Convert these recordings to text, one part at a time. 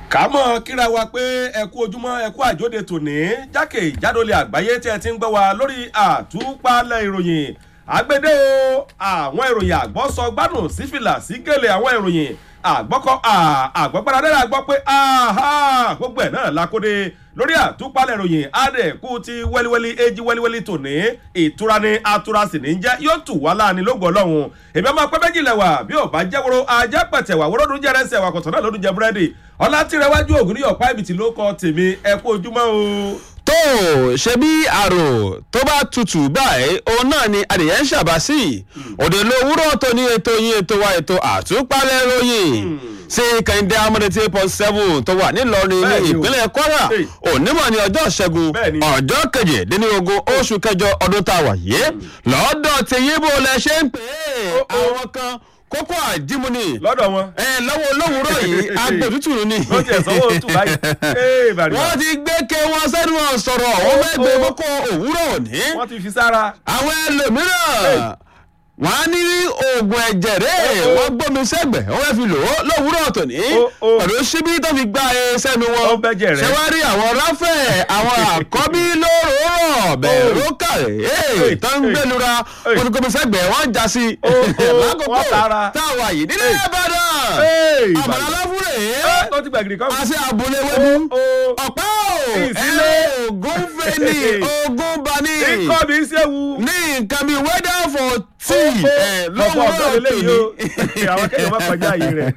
kàmọ́ kíra wa pé ẹ kú ojúmọ́ ẹ kú àjóde tòní jákèjádolè àgbáyé tí ẹ ti ń gbọ́ wa lórí àtúpalẹ̀ ìròyìn àgbédè o àwọn ìròyìn àgbọ́sọ gbádùn sífìlà sí gèlè àwọn ìròyìn àgbọ́kọ́ àgbọ́gbáradẹ́rẹ́ àgbọ́ pé gbogbo ẹ̀ náà lakóde lórí àtúpalẹ̀ ìròyìn àdẹ̀kù ti wẹ́líwẹ́lí èjì wẹ́líwẹ́lí tòní ìtura ni atura sì ní jẹ́ yóò tù wá láàánú lógo ọlọ́run èmi ọmọ pẹ́ méjì lẹ̀wà bí ò bá jẹ́ woro ajẹ́ pẹ̀tẹ̀ wà wọ́rọ́dún jẹ́rẹ́sẹ̀ wà kọ̀tàn náà lódún jẹ búrẹ́dì ọlátìrẹwájú ògùn ní ọ̀pá ibìtì ló kọ tèmi ẹ kú ojúmọ́ o. tó ṣe bí àrò tó bá tutù báyìí òun náà ni adìyẹ ń ṣàbá sí òde lówùúrọ̀ tó ní ètò yín ètò wa ètò àtúpalẹ̀ ròyìn sí kẹ́hìndé amúnetí point seven tó wà nílọrin ní ìpínlẹ̀ kwara onímọ̀ ní ọjọ́ ìṣẹ́gun ọjọ́ kejìdínlógún oṣù kẹjọ ọdún tá a wà yìí lọ́dọ̀ tí yíbo lẹ ṣe ń pè é àwọn kan kókó àdìmúni. lọ́dọ̀ wọn. ẹ lọ́wọ́ olówùúrọ̀ yìí agbòtútù ni. wọ́n ti ẹ̀sán owó tù báyìí. wọ́n ti gbé ké wọn sẹ́nu wọn sọ̀rọ̀ wọ́n fẹ́ gbé kókó òwúrọ̀ òní. wọ́n ti fi sára. àwọn ẹlòmíràn wọ́n á ní oògùn ẹ̀jẹ̀ rẹ̀ wọ́n gbómi sẹ́gbẹ̀ wọ́n fẹ́ fi lò ó lówùúrọ̀ tòní. pẹ̀lú síbí tó fi gbá ẹ sẹ́nu wọn. ṣé wàá rí àwọn ráfẹ̀ àwọn àkọ́bí lóròórọ̀ bẹ̀rẹ̀ ló kàrẹ̀ tó ń gbẹlura olùkọ́mi sẹ́gbẹ̀ wọ́n já sí. lákòókò táwa yìí nílé ìbàdàn àbàlá láfúrẹ́ ó ti gbàgìrì kan. àti àbúlé wẹ́bù ọ̀pá ìsílẹ̀ ogun fẹ́ni ogun bani ikọ́ mi ṣe wu. ní nǹkan mi weather for tea lọ́wọ́ tòní. àwọn akẹ́kọ̀ọ́ máa kọjá yìí rẹ̀.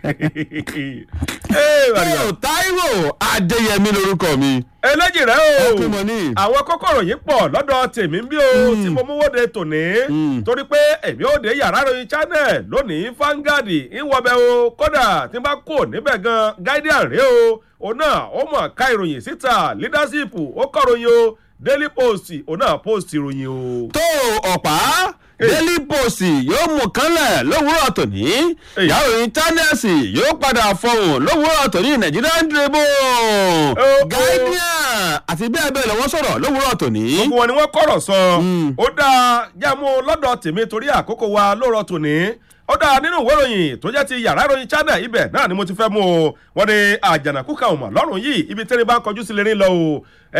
yóò táíwò adéyẹmí lorúkọ mi. eléjì rẹ o ọkùnrin ní. àwọn kókòrò yìí pọ̀ lọ́dọ̀ tèmi ń bí o tí mo mú wóde tòní torí pé èmi ò dé yàrá ròyìn channel lónìí Vanguard ìwọ̀bẹ̀ o kódà tí n bá kò níbẹ̀ gan Guardian rèé o òun náà ó mọ̀ ká ìròyìn síta leadership ó kọ̀ròyìn o Daily Post òun náà post ìròyìn o. tó ọ̀pá daily post yóò mú kánlẹ̀ lówùúrọ̀ tòní ìyàwó intanẹ́ẹ̀tì yóò padà fọhùn lówùúrọ̀ tòní Nigerian Tribune Guardian àti bẹ́ẹ̀ bẹ́ẹ̀ lọ́wọ́ sọ̀rọ̀ lówùúrọ̀ tòní. gbogbo wọn ni wọ́n kọ̀rọ̀ sọ ó dáa jámú lọ́dọ̀ tèmi torí àkókò wa lóòrọ̀ tòní ó dáa nínú ìwé ìròyìn tó jẹ́ ti yàrá ìròyìn channel ibẹ̀ náà ni mo ti fẹ́ mú o wọ́n ní àjànàkú kan ò mọ̀ lọ́rùn yìí ibi tẹ́lẹ̀ bá ń kọjú sí lérí lọ o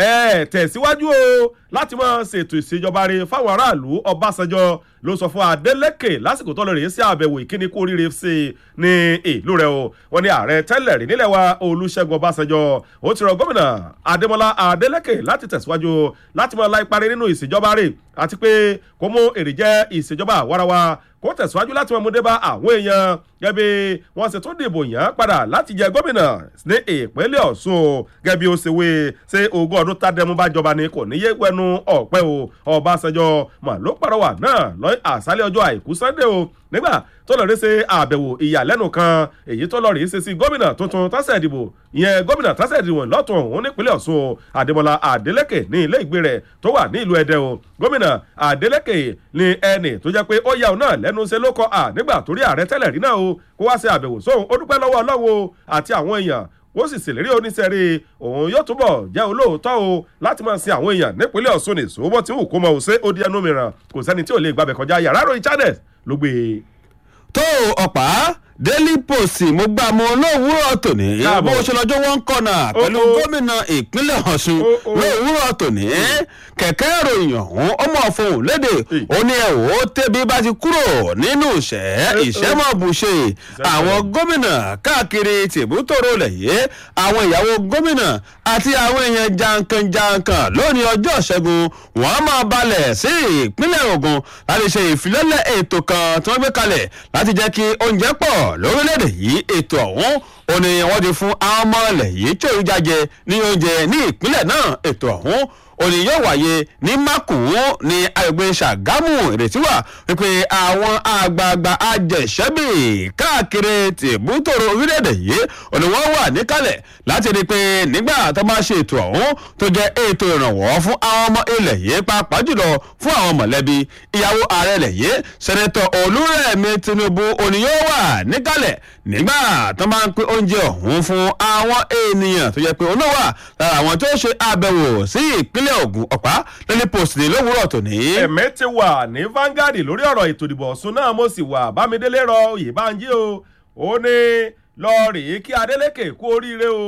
ẹ tẹ̀síwájú o láti máa ṣètò ìṣèjọba rẹ̀ fáwọn aráàlú Ọbásanjọ́ ló sọ fún Adeleke lásìkò tó lọ rèé sí àbẹ̀wò ìkíni kú oríire sí i ní ìlú rẹ̀ o wọ́n ní ààrẹ tẹ́lẹ̀ rí nílẹ̀ wa Olúṣẹ́gun Ọbásanjọ́ ó ti rọ gómìnà Adémọ́lá Adeleke láti tẹ̀síwájú láti máa láì parí nínú ìṣèjọba rẹ̀ àti pé kó mú èrè jẹ́ ìṣèjọba àwarawa kó tẹ̀síwájú láti máa mú dé bá àwọn èèyàn gẹ́bí wọ́n sì tún dìbò yàn padà láti jẹ gómìnà ní ìpínlẹ̀ Ọ̀ṣun gẹ́bí ó ṣe wé ṣé ogún ọdún tádẹ́mú bá jọba ni kò ní yé wẹnu ọ̀pẹ́ o Ọbásanjọ́ mà ló pàrọwà náà lọ àṣálẹ̀ ọjọ́ àìkú Sunday o nígbà tó lọ rí ṣe àbẹ̀wò ìyàlẹ́nu kan èyí tó lọ rí ṣe sí gómìnà tuntun tásẹ̀ ìdìbò ìyẹn gómìnà tásẹ̀ ìdìbò lọ́tún òun nípínlẹ̀ Ọ̀ṣun Adémọ́lá Adélékè ní ilé ìgbé rẹ̀ tó wà ní ìlú Ẹdẹ o gómìnà Adélékè ní ẹnì tó jẹ́ pé ó yà òun náà lẹ́nu ṣe ló kọ à nígbà torí ààrẹ tẹ́lẹ̀ rí náà o kó wá ṣe àbẹ̀wò sóhun ó dúpẹ́ lọ́wọ́ Ọlọ́run àti àwọn èèyàn ó sì ṣèlérí oníṣẹ́rí òun yóò túbọ̀ jẹ́ olóòótọ́ o láti máa sin àwọn èèyàn nípínlẹ̀ Ọ̀ṣun ní ìṣòwò tí wù kó mọ̀ ọ́ ṣe ó di ẹnu mìíràn kò sẹ́ni tí ò lè gbàbẹ̀ kọjá yàrá ròyìn channels ló gbé e. tó ọ̀pá daily post mo gbà mọ lówùúrọ̀ tòní bó ṣe lọ́jọ́ wọn kọ́nà pẹ̀lú gómìnà ìpínlẹ̀ Ọ̀ṣun lówùúrọ̀ tòní kẹ̀kẹ́ ìròyìn ọ̀hún ọmọ ọ̀fọ̀hún léde ó ní ẹ̀wọ̀ tẹ́bí bá ti kúrò nínú ìṣẹ́ ìṣẹ́mọ̀bùṣe àwọn gómìnà káàkiri tìbútòrò lẹ̀yẹ àwọn ìyàwó gómìnà àti àwọn èèyàn jankan-jankan lónìí ọjọ́ ìṣẹ́gun wọ́n máa balẹ̀ sí ìpínlẹ̀ Ògùn láti ṣe ìfilọ́lẹ̀ ètò kan tí wọ́n gbé kalẹ̀ láti jẹ́ kí oúnjẹ pọ̀ lórílẹ̀‐èdè yìí ètò ọ̀hún ó ní wọ́n ti fún àwọn ọmọ ilẹ̀ yìí tí òun jáde ní oúnjẹ ní ìpínlẹ̀ náà ètò ọ̀hún òní yóò wáyé ní mákùú ní agbègbè ṣàgámù ìrètí wà wípé àwọn àgbààgbà ajẹ̀ṣẹ́bì káàkiri tìbútòrò orílẹ̀-èdè yìí òní wọ́n wà níkàlẹ̀ láti rí i pé nígbà tó bá ṣe ètò ọ̀hún tó jẹ́ ètò ìrànwọ́ fún àwọn ọmọ ilẹ̀ yìí pàápàá jùlọ fún àwọn mọ̀lẹ́bí ìyàwó ààrẹ ilẹ̀ yìí sẹ́nẹ́tọ̀ olúrẹ̀mí tinubu òní yóò wà níkàlẹ̀ nígbà tó máa ń pín oúnjẹ ọ̀hún fún àwọn ènìyàn tó yẹ pé òun náà wà lára àwọn tó ṣe àbẹ̀wò sí ìpínlẹ̀ Ògùn ọ̀pá lẹ́ni post ní lówùúrọ̀ tòní. ẹ̀mí ti wà ní Vanguard lórí ọ̀rọ̀ ètò ìdìbò Ọ̀ṣun náà mo sì wà Bámidélé rọ Oyèbánjí o ó ní lọ rèé kí Adeleke kú oríire o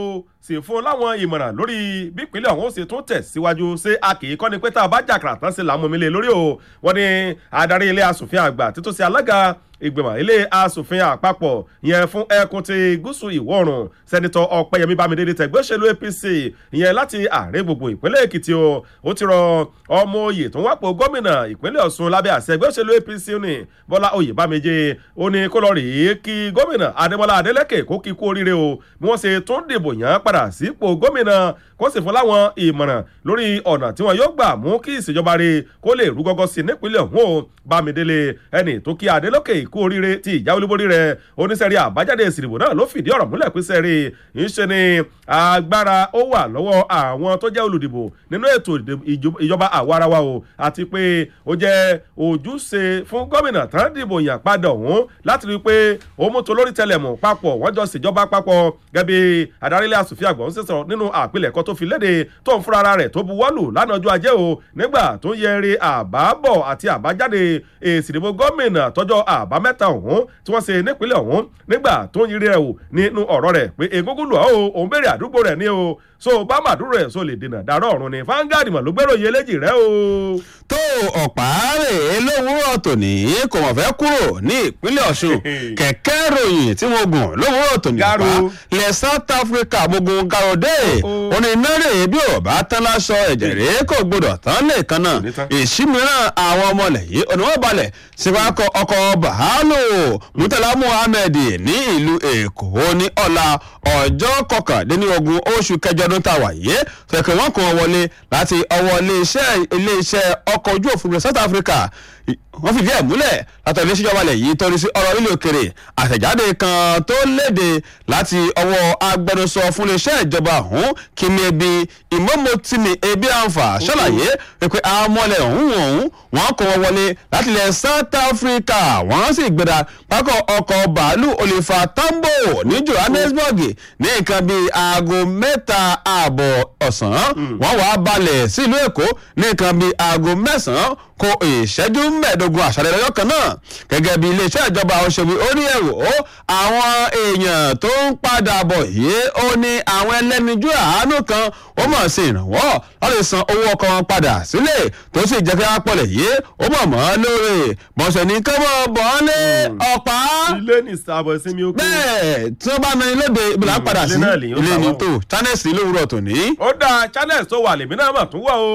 sì fún láwọn ìmọ̀ràn lórí bí ìpínlẹ̀ ọ̀hún ó ṣe tún tẹ̀ síwájú ṣé a kì í kọ́ ni pé tá a bá jàkàrà tán sí làwọn mi lè lórí o wọ́n ní adarí ilé asòfin àgbà títún sí alága ìgbìmọ̀ ilé asòfin àpapọ̀ yẹn fún ẹkùn ti gúúsù ìwọ̀ oòrùn sẹ́nitọ́ ọ̀pẹ́yẹmí bámidélé tẹ̀gbẹ́ òṣèlú apc ìyẹn láti ààrẹ gbogbo ìpínlẹ̀ èkìtì o ó ti rọ ọmọ oyè tó ń wápò gómìnà ìpínlẹ̀ ọ̀ṣun lábẹ́ àṣẹ ẹgbẹ́ òṣèlú apc ní bọ́lá oyèbámejì ó ní kó lọ rèé kí gómìnà adémọlá adélèké kó kí kú oríire o bí wọ́n ṣe tún dìbò yàn padà sípò gómìnà kó sì fún láwọn ìmọ̀ràn lórí ọ̀nà tí wọn yóò gbà mú kí ìṣèjọba rẹ̀ kó lè rú gọ́gọ́ sí nípínlẹ̀ ọ̀hún o bámidélé ẹni tó kí adélèké kú oríire tí ìjà olúborí rẹ̀ oníṣẹ́rí àbájáde ìsìnbò náà ló fìdí ọ̀rọ̀ múlẹ̀ pé sẹ́rí ìṣe ni agbára ó wà lọ́wọ́ àwọn tó jẹ́ olùdìbò nínú ètò ìjọba àwarawa o àti pé ó jẹ́ ojúṣe fún gómìnà tán dìbò yàn padà ọ̀hún láti rí i pé ó mú tolórí tẹlẹmù papọ̀ wọ́n jọ ṣèjọba papọ̀ gẹ́bí adarílẹ̀ asòfin àgbà ń sẹ̀sọ̀ nínú àpilẹ̀kọ tó fi léde tó ń fúnra rẹ̀ tó buwọ́lù lánàá ọjọ́ ajé o nígbà tó ń yẹri àbábọ̀ àti àbájáde èsì ìdìbò gómìnà tọjọ́ àbámẹ́ta ọ̀hún tí wọ́n ṣe nípínlẹ̀ ọ̀hún nígbà tó ń yiri rẹ̀ wò nínú ọ̀rọ̀ rẹ̀ pé egungun lù ọ́ o òun béèrè àdúgbò rẹ̀ ní o so bá màdúró rẹ̀ so lè dènà dàrọ́ ọ̀run ni fangadi mọ̀ ló gbèrò iye léjì rẹ̀ o. tó ọ̀pá rèé lówùúrọ̀ tòní kò mọ̀ fẹ́ kúrò ní ìpínlẹ̀ ọ̀ṣun kẹ̀kẹ́ ròyìn tí mo gùn lówùúrọ̀ tòní pa ilẹ̀ south africa mo gun garode òní náírà bí ò bá tán láṣọ ẹ̀jẹ̀ rèé kò gbọdọ̀ tán lè kan náà èsì mìíràn àwọn ọmọ ilẹ̀ yìí òní wọ́n balẹ̀ síwájú ọkọ̀ bàálù murtala muhammed ní ìlú èkó ní ọ̀la ọjọ́ kọkàndínlógún oṣù kẹjọ ọdún tá a wà yìí fẹ̀kẹ̀ wọ́n kàn wọlé láti ọwọ́ iléeṣẹ́ iléeṣẹ́ ọkọ̀ ojú òfurufú south africa wọ́n fìdí ẹ̀ múlẹ̀ látọ̀ ilé ìṣèjọba ilẹ̀ yìí torí sí ọ̀rọ̀ ilé òkèrè àtẹ̀jáde kan tó léde láti ọwọ́ agbẹnusọ fún iléeṣẹ́ ìjọba ọ̀hún kí ni ebi ìmọ̀mọ́tìmí ebi àǹfà ṣàlàyé pé àwọn ọmọlẹ̀ ọ̀hún ọ̀hún wọ́n kọ́ wọn wọlé láti ilẹ̀ south africa wọ́n sì gbéra pákọ̀ ọkọ̀ bàálù olifa tambo ní johannesburg ní nǹkan bíi aago mẹ́ta ààbọ̀ ọ̀sán wọ́n wàá balẹ̀ sílùú èkó ní nǹkan bíi aago mẹ́sàn-án kó ìṣẹ́jú mẹ́ẹ̀ẹ́dógún àṣàlẹ̀ lọ́jọ́ kan náà gẹ́gẹ́ bí iléeṣẹ́ ìjọba òṣèlú ó ní ẹ̀rọ àwọn èèyàn tó ń padà bọ̀ yìí ó ní àwọn ẹlẹ́nijú àánú kan ó mọ̀ sí ìrànwọ́ láti san owó ọkọ̀ wọn padà sílẹ̀ tó sì jẹ́ kí wọ́n pọ̀lẹ̀ yìí ó mọ̀ mọ́ lóore bọ̀sẹ̀ ní kí wọ́n bọ̀ ọ́ lé ọ̀pá. ilé ní sábọ̀ ìsinmi okun. bẹ́ẹ̀ tí wọ́n bá na ilé de ibi là ń padà sí ilé ní tó channels lówùrọ̀ tòní. ó dáa channels tó wà lèmi náà mà tún wọ̀ o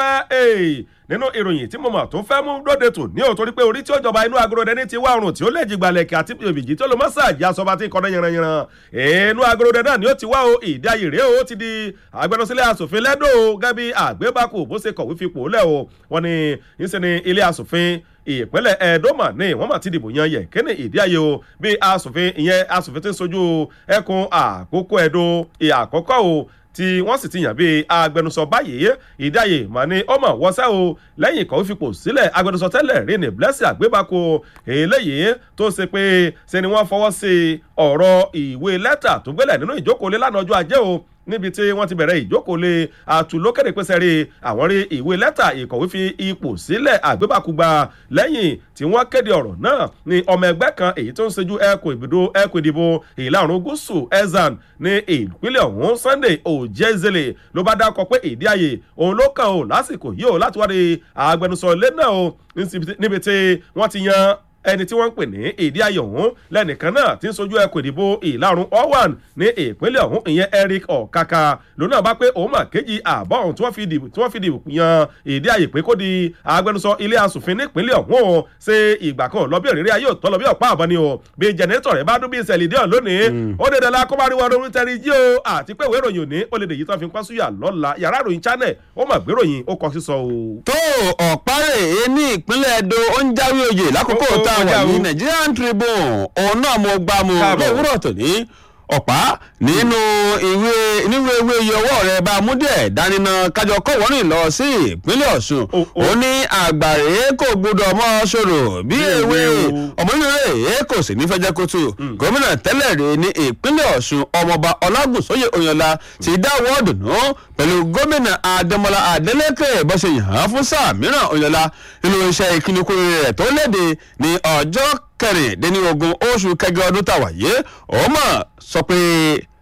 adúpẹ́ nínú ìròyìn tí mo mọ̀ tó fẹ́ mú lóde tò ní o torí pé orí tí ó jọba inú agorodẹ ní ti wá ọrùn tí ó lè jìgbàlẹ̀kẹ̀ àti òbíjì tó lọ mọ́sáàjì asọba tí ń kọ́dọ̀ yanranyanran inú agorodẹ náà ni ó ti wá o ìdí ayé rèé o ti di agbẹnusílẹ̀ asòfin lẹ́dọ̀ o gẹ́bí àgbébákò bó ṣe kọ̀wé fipò lẹ̀ o wọ́n ní ń ṣe ni ilé asòfin ìpínlẹ̀ ẹ̀ẹ́dọ́mà ní wọ́n mà ti dìbò yan yẹ kíni ìdí ayé o bí asòfin ìyẹn asòfin ti ń sojú ẹkùn àkókò ẹ̀dọ́ ìyàkọ́kọ́ o tí wọ́n sì ti yàn bíi agbẹnusọ báyìí ìdáyè mà ní ọmọ wọṣẹ́ o lẹ́yìn ìkọ̀wé fipò sílẹ̀ agbẹnusọ tẹ́lẹ̀ rí ní blessing àgbébáko eléyìí tó ṣe pé ṣe ni wọ́n fọwọ́ sí ọ̀rọ̀ ìwé lẹ́tà tó gbélẹ̀ nínú ìjókòó lé lánàá ọjọ́ ajé o níbi tí wọ́n ti bẹ̀rẹ̀ ìjókòólé àtúlókèrè pèsè rí àwọn rí ìwé lẹ́tà ìkọ̀wé fi ipò sílẹ̀ àgbébàkúgba lẹ́yìn tí wọ́n kéde ọ̀rọ̀ náà ní ọmọ ẹgbẹ́ kan èyí tó ń ṣojú ẹkùn ìbùdó ẹkùn ìdìbò ìlà oòrùn gúúsù ezan ní ìpínlẹ̀ ọ̀hún sunday ojezele ló bá dákọ̀ pé ìdí àyè òun ló kàn ó lásìkò yìí ó láti wáde agbẹnusọ ilé náà ó níbi tí wọ́n ti yan ẹni tí wọ́n ń pè ní ìdí ayọ̀ ọ̀hún lẹ́nìkan náà tí ń sojú ẹkùn ìdìbò ìlàrun owan ní ìpínlẹ̀ ọ̀hún ìyẹn eric ọ̀kàkà lónà bá pé òun mà kéjì àbọ̀ ọ̀hún tí wọ́n fi dìbò tí wọ́n fi dìbò yan ìdí ayè pé kó di agbẹnusọ ilé asòfin nípínlẹ̀ ọ̀hún o ṣe ìgbà kan lọ bí òrìrì ayé òtọ́ lọ bí ọ̀pá àbọ̀ ni o bí jẹnẹrétọ̀ rẹ̀ bá dún bí ìṣẹ̀lẹ̀ díẹ̀ lónìí ó dé dẹ́la kó bá rí wọn orí tẹ́rí jí o àti pé ìwé ìròyìn òní ó lè dèyí tán fi ń pásúyà lọ́la yàrá ìròyìn channel ó mà gbé ròyìn ó kọ sísọ o. tó ọ̀párẹ̀ ní ìpínlẹ̀ edo ó ń jáwé oyè lákòókò tá a wà ní nigerian tribune òun náà mo gbá mu lówùrọ̀ tòní ọ̀pá nínú ìwé nínú ewé iye ọwọ́ rẹ̀ bá mú díẹ̀ dánimọ̀ kájọ kọ̀wọ́rìn lọ sí ìpínlẹ̀ ọ̀ṣun ó ní àgbàre kò gbọdọ̀ mọ́ ṣòro bí ewé ọmọnìyàn kò sì ní fẹ́jẹ́ kótó gómìnà tẹ́lẹ̀ rè ní ìpínlẹ̀ ọ̀ṣun ọmọọba ọlágùnsóyè oyinla ti dáwọ́ dùnú pẹ̀lú gómìnà adémọlá adélèké bó ṣe yàn án fún sáà mìíràn oyinla nínú iṣẹ́ ìkínikúrò rẹ̀ tó léde ní ọjọ́ kẹrìndínlógún oṣù kẹjọ ọdún tàwa yìí ó mọ̀ sọ pé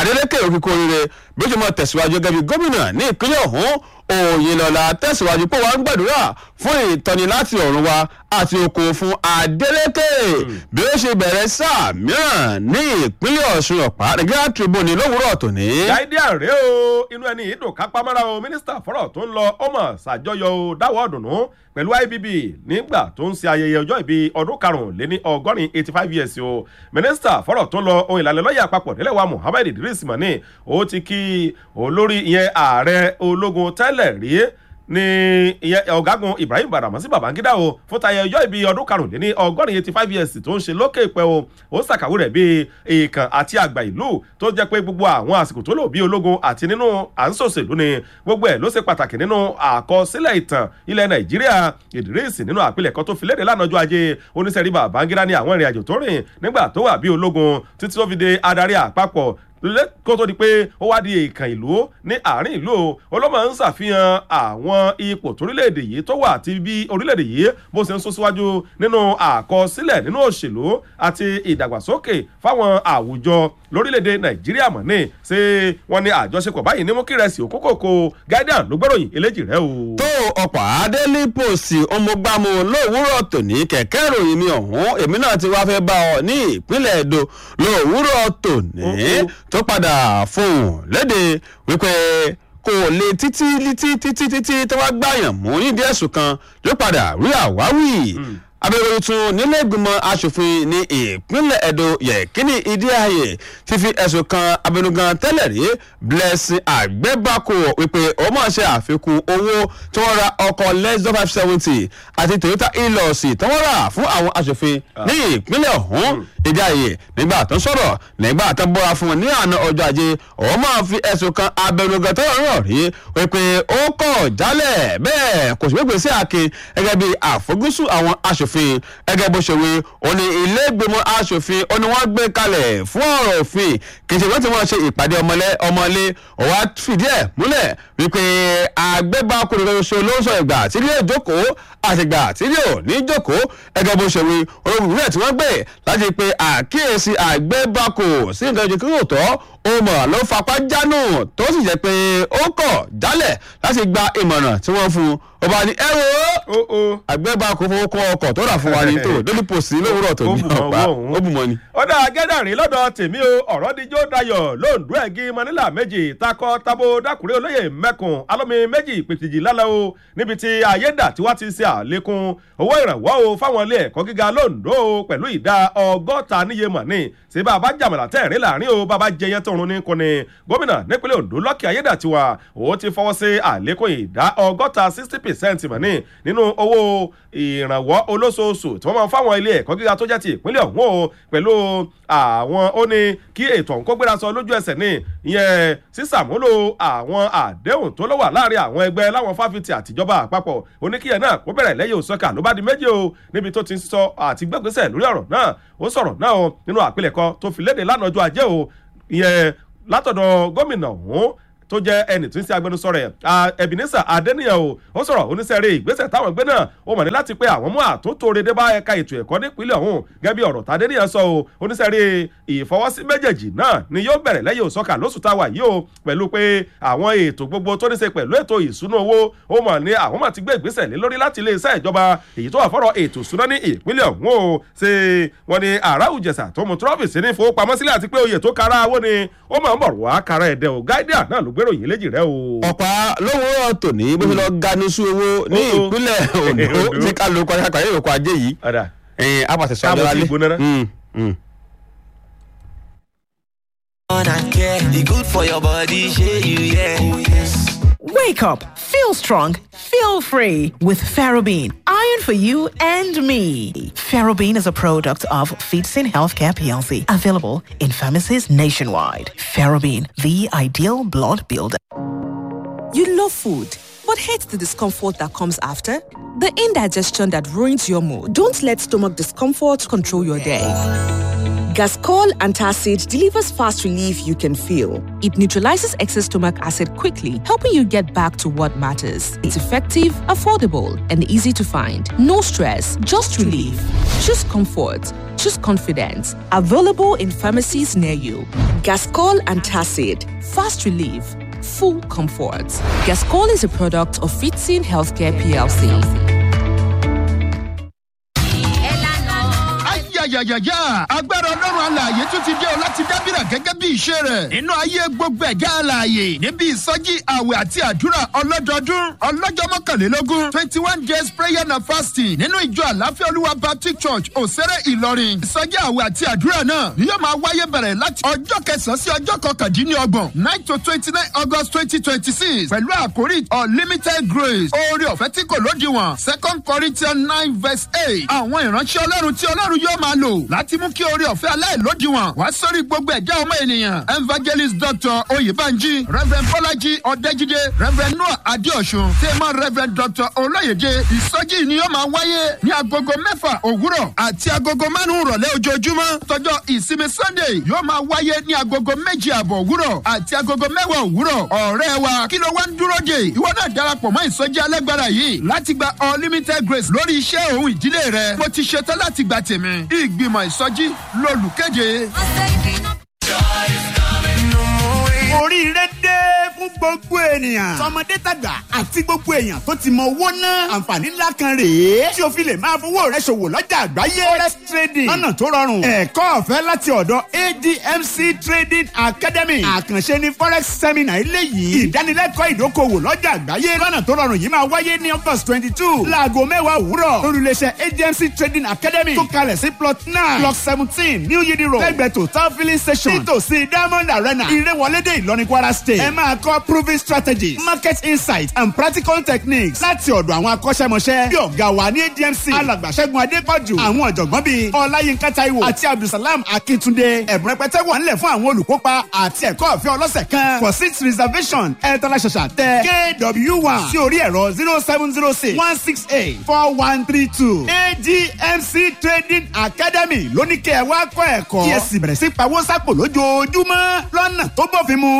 adeleke òkìkọ oríire bí ó ṣe máa tẹ̀síwájú gẹ́gẹ́ bí gómìnà ní ìpínlẹ̀ ọ̀hún òyìnlọ́lá tẹ̀síwájú pé wọ́n ń gbàdúrà fún ìtọ́ni láti ọ̀run wa àti oko fún adeleke bí ó ṣe bẹ̀rẹ̀ sáà mìíràn ní ìpínlẹ̀ ọ̀ṣun ọ̀pá nàìjíríà tribune lówùúrọ̀ tòní. guardian rèé o inú ẹni yìí dùn kápámọ́ra o mínísítà fọ́rọ̀ tó ń lọ ọmọ ṣàjọyọ̀ o dáwọ́ ọ̀dùnnú pẹ̀lú ibb nígbà tó ń ṣe ayẹyẹ ọjọ́ ìbí ọdún karùnléní ọgọ́rin eighty five years o mínísítà fọ́rọ̀ tó ń lọ ohun ìlànà lọ́yà àpapọ̀ nílẹ̀ wa muhammed idris mani ó ti kí olórí ìyẹn ààrẹ ológun tẹ́lẹ̀ rí ní ìyẹn ọ̀gágun ibrahim badamasi babangida o fún tayẹ ọjọ́ ìbí ọdún karùnléní ọgọ́rin eighty five years tó ń ṣe lókè pẹ́ o ó ṣàkàwé rẹ̀ bíi èèkàn àti àgbà ìlú tó jẹ́ pé gbogbo àwọn àsìkò tó lò bí ológun àti nínú à ń sòṣèlú ni gbogbo ẹ̀ ló ṣe pàtàkì nínú àkọsílẹ̀ ìtàn ilẹ̀ nàìjíríà idris nínú àpilẹ̀kọ tó fi léde lánàá ọjọ́ ajé oníṣẹ́rí babangida ní àwọn ìrìn àjò tó rìn nígbà tó wà bí ológun títí tó fi de adarí àpapọ̀ kó tó di pé ó wá di èèkàn ìlú ní àárín ìlú olómọ ń ṣàfihàn àwọn ipò torílẹ̀-èdè yìí tó wà àti bí orílẹ̀-èdè yìí bó ṣe ń sún síwájú nínú àkọsílẹ̀ nínú òṣèlú àti ìdàgbàsókè fáwọn àwùjọ lórílẹ̀-èdè nàìjíríà mọ̀ ní ṣé wọ́n ní àjọṣepọ̀ báyìí ní mú kí rẹsì òkókòkò guardian ló gbọ́ròyìn eléjì rẹ o. tó ọ̀pá daily post ọmọgbàmù lówùúrọ̀ tòní kẹ̀kẹ́ ìròyìn mi ọ̀hún èmi náà ti wá fẹ́ bá ọ ní ìpínlẹ̀ èdò lówùúrọ̀ tòní tó padà fohùn léde wípé kò lè títí títí títí títí tó wá gbàyàn mú nídìí ẹ̀sùn kan ló padà rí àwáwí abẹ́rẹ́ tún nílé ìgbìmọ̀ asòfin ní ìpínlẹ̀ edo yẹ̀kínní ìdíyàyè ti fi ẹ̀sùn kan abẹnugan tẹ́lẹ̀ rí blessing àgbẹ̀bàkò wípé ó máa ṣe àfikún owó tí wọ́n ra ọkọ̀ less than five seventy àti toyota hilux tí wọ́n rà fún àwọn asòfin ní ìpínlẹ̀ ọ̀hún ìdíyàyè nígbà tó ń sọ̀rọ̀ nígbà tó ń bọ́ra fún wọn ní àná ọjọ́ ajé ó máa fi ẹ̀sùn kan abẹnugan tó rọ̀ rí wípé ó kọ̀ jálẹ̀ bẹ́ẹ̀ kò sì gbégbé sí àkin gẹ́gẹ́ bí àfojúsùn àwọn asòfin asòfin gẹ́gẹ́ bó ṣe wí ó ní ilé ìgbìmọ̀ asòfin ó ní wọ́n gbé kalẹ̀ fún ọ̀rọ̀ òfin kì í ṣe wọ́n ti wọ́n ṣe ìpàdé ọmọlé ọ̀wá fìdí ẹ̀ múlẹ̀ wípé àgbẹ̀bákùnrin kan ṣoṣo ló ń sọ ìgbà tí ilé ìjókòó àtìgbà tí ilé ò ní jókòó gẹ́gẹ́ bó ṣe wí olóògùn tí wọ́n gbé láti pe àkíyèsí àgbẹ̀bákù sí nǹkan ìjọ kí yóò tọ́ ó mọ̀ ló fapá jánù tó sì jẹ́ pé ó kọ̀ jálẹ̀ láti gba ìmọ̀ràn tí wọ́n fún un ó bá ní ẹ wo àgbẹ̀bá kò fowó kọ́ ọkọ̀ tó rà fún wa ní tó lórí pòsí lówùrọ̀ tó ní ọ̀pá ó bù mọ́ ni. ó dá gẹ́dàrín lọ́dọ̀ tèmi o ọ̀rọ̀ díjọ́ dayọ̀ lóńdó ẹ̀gí manila méjì takọ tabo dákùrẹ́ olóyè mẹ́kùn alómi méjì pètìjì lálẹ́ o níbi tí ayédà tí wọ́n ti ṣe àlékún owó ìrànwọ́ o fáwọn ilé ẹ̀kọ́ gíga lóńdó pẹ̀lú ìdá ọgọ́ta níye mọ̀ ní ṣé bàbá jàmàlà tẹ̀rín láàrin o bàbá jẹyẹ tọrun ní kọ́ni gómìnà nípínlẹ̀ ondo lọ́kì ayédàtiwa ó ti fọwọ́ sí àlékún ìdá ọgọ́ta sixty percent mọ̀ ní nínú owó ìrànwọ́ olóṣooṣù tí wọ́n máa ń fáwọn ilé ẹ̀kọ́ gíga tó jẹ́ ti ìpínlẹ̀ ọ̀hún o pẹ̀lú àwọn ó ní kí ètò ọ̀hún kó gbéra sọ lójú ẹsẹ̀ ní ìyẹn sísàmúlò àwọn àdéhùn tó lọ́wọ́ láàrin àwọn ẹgbẹ́ láwọn fáfitì àtijọba àpapọ̀ oníkíyẹ náà kó bẹ̀rẹ̀ lẹ́yìn òsọ́kà ló bá di méjì o níbi tó ti ń sọ àti gbẹ́gbẹ́sẹ̀ lórí ọ̀rọ̀ náà ó sọ̀rọ̀ náà o nínú àpilẹ̀kọ tó fi léde lánàá ọjọ́ ajé o ìyẹn látọ̀dọ̀ gómìnà ọ̀hún tó jẹ́ ẹnì tó ń ṣe agbẹnusọ rẹ̀ ebenezer adeniyan o ó sọ̀rọ̀ oníṣẹ́rẹ́ ìgbésẹ̀ táwọn gbé náà ó mọ̀ ní láti pé àwọn mú àtúntò rede bá ẹ̀ka ètò ẹ̀kọ́ nípínlẹ̀ ọ̀hún gẹ́gẹ́ bí ọ̀rọ̀ tadeniyan sọ o oníṣẹ́rẹ́ ìfọwọ́sí méjèèjì náà ni yóò bẹ̀rẹ̀ lẹ́yìn òsọ́kà lóṣù táwa yìí o pẹ̀lú pé àwọn ètò gbogbo tó ní ṣe pẹ̀lú ètò ìṣúná owó ó mọ̀ ní àwọn máa ti gbé ìgbésẹ̀ lé lórí láti iléeṣẹ́ ìjọba èyí tó wà fọ́rọ̀ ètò ìṣúná ní ìpínlẹ̀ ọ̀hún o ṣe wọn ni àrà òjẹsà tó mú trọ́fìsì ní ìfowópamọ́sílẹ̀ àti pé oyè tó kára owó ni ó máa ń bọ̀ wá kára ẹ̀dẹ̀ o gáídíà náà ló gbérò yìí léjì rẹ o. ọ̀pá lówùúrọ̀ tòní bó ṣe lọ ganisu owó ní ìpínlẹ̀ ondo tí ká ló kọjá kàyé ìròkọ ajé yìí ẹ̀yìn apàṣẹ sọ ọjọ́ alẹ́. good for your body, shey you yeah. Oh, yes. Wake up, feel strong, feel free with Ferrobene. Iron for you and me. Ferrobene is a product of Feetsin Healthcare PLC, available in pharmacies nationwide. Ferrobene, the ideal blood builder. You love food, but hate the discomfort that comes after? The indigestion that ruins your mood. Don't let stomach discomfort control your day. Gascol Antacid delivers fast relief you can feel. It neutralizes excess stomach acid quickly, helping you get back to what matters. It's effective, affordable, and easy to find. No stress, just relief. Choose comfort. Choose confidence. Available in pharmacies near you. Gascol Antacid. Fast relief. Full comfort. Gascol is a product of Fitzin Healthcare PLC. yàyàyàyà agbára ọlọ́run alààyè tún ti dé o láti dábìrà gẹ́gẹ́ bí ìṣe rẹ̀ nínú ayé gbogbo ẹ̀gá alààyè níbi ìsọjí àwẹ̀ àti àdúrà ọlọ́dọọdún ọlọ́jọ́ mọ́kànlélógún twenty one days prayer and fasting nínú ìjọ àláfíà olúwa baptist church òsèré ìlọrin ìsọjí àwẹ̀ àti àdúrà náà ni yóò máa wáyé bẹ̀rẹ̀ láti ọjọ́ kẹsàn-án sí ọjọ́ kọkàndínlọ́gbọ̀n nine to twenty nine august twenty twenty six pẹ̀lú àkórí unlimited grace oore ọ̀fẹ́ tí kò lódiwọ̀n second corinthians nine verse eight àwọn ìránṣẹ́ ọlọ́run tí ọlọ́run yóò máa lò láti mú kí oore ọ̀fẹ́ aláìlódiwọ̀n wá sórí gbogbo ẹ̀dá ọmọ ènìyàn evangelist dr oyèbánjí reverend bọ́lájí ọ̀dẹ́jídé reverend noah adéọ̀sùn tẹ́mọ̀ reverend dr olóyèdè ìsọjí ni yóò máa wáyé ní agogo mẹ́fà òwúrọ̀ àti agogo márùn-ún rọ̀lẹ́ ojoojúmọ́ tọjọ́ ìsinmi sunday yóò máa wáyé ní agogo méjì àbọ̀ òwúrọ̀ àti agogo mẹ́wàá òwúrọ̀ ọ̀rẹ́ wa kí ló wá ń dúró dè ìwọ náà darapọ̀ mọ́ ìsọjí alágbára yìí láti gba unlimited grace lórí iṣẹ́ òun ìdílé rẹ mo ti ṣetán láti gba tèmi ìgbìmọ̀ ìsọjí lolùkéde. oríire dé fún gbogbo ènìyàn. tọmọdé tàgbà àti gbogbo èèyàn tó ti mọ owó náà. àǹfààní ńlá kan rèé. tí o fi lè máa fowó rẹ ṣòwò lọ́jà àgbáyé. forex trading lọ́nà tó rọrùn. ẹ̀kọ́ ọ̀fẹ́ láti ọ̀dọ̀ admc trading academy. àkànṣe ni forex seminar eléyìí. ìdánilẹ́kọ̀ọ́ ìdókòwò lọ́jà àgbáyé. lọ́nà tó rọrùn yìí máa wáyé ní august twenty two. láago mẹ́wàá òwúrọ̀. lórílẹ̀ṣẹ̀ admc trading academy. tó kalẹ̀ sí plot nine block seventeen new yidi road. lẹ́gbẹ̀ẹ́ total filling station. nítòsí diamond arena. ìrẹ́wọlédè ìlọrin kwara state. ẹ máa kọ́ proving strategies market insight and practical techniques láti ọ̀dọ̀ àwọn akọ́ṣẹ́mọṣẹ́ bí ọ̀gá wa ní admc alàgbàṣẹ́gun adépọ̀jù àwọn ọ̀jọ̀gbọ́n bíi ọláyínká taiwo àti abdulsalam akíntúndé ẹ̀bùn rẹpẹtẹ wà nílẹ̀ fún àwọn olùkópa àti ẹ̀kọ́ ọ̀fẹ́ ọlọ́sẹ̀ kan for seat reservation ẹ̀ tọ́lá ṣàṣà tẹ kw one sí orí ẹ̀rọ zero seven zero six one six eight four one three two admc trading academy lóníkẹ́ ẹ wá kọ́ ẹ̀kọ́ kí ẹ sì bẹ̀rẹ̀ sí pawó sápò lójoojúmọ́ lọ́nà tó bófin mu